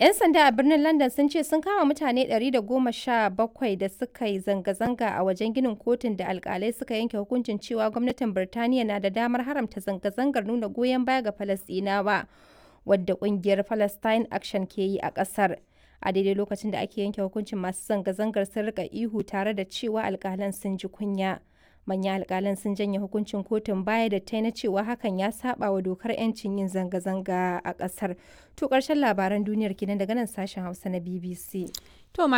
'Yan sanda a birnin London sun ce sun kama mutane 117 da suka yi zanga-zanga a wajen ginin kotun da alkalai suka yanke hukuncin cewa gwamnatin Birtaniya na da damar haramta zanga-zangar nuna goyon baya ga Falasɗinawa, wadda ƙungiyar Palestine Action ke yi a ƙasar. A daidai lokacin da ake yanke hukuncin masu zanga-zangar sun rika ihu tare da cewa alkalan sun ji kunya. Manyan alkalan sun janye hukuncin kotun baya da ta na cewa hakan ya saba wa dokar 'yancin yin zanga-zanga a ƙasar. To ƙarshen labaran duniyar kenan daga nan sashen Hausa na BBC. To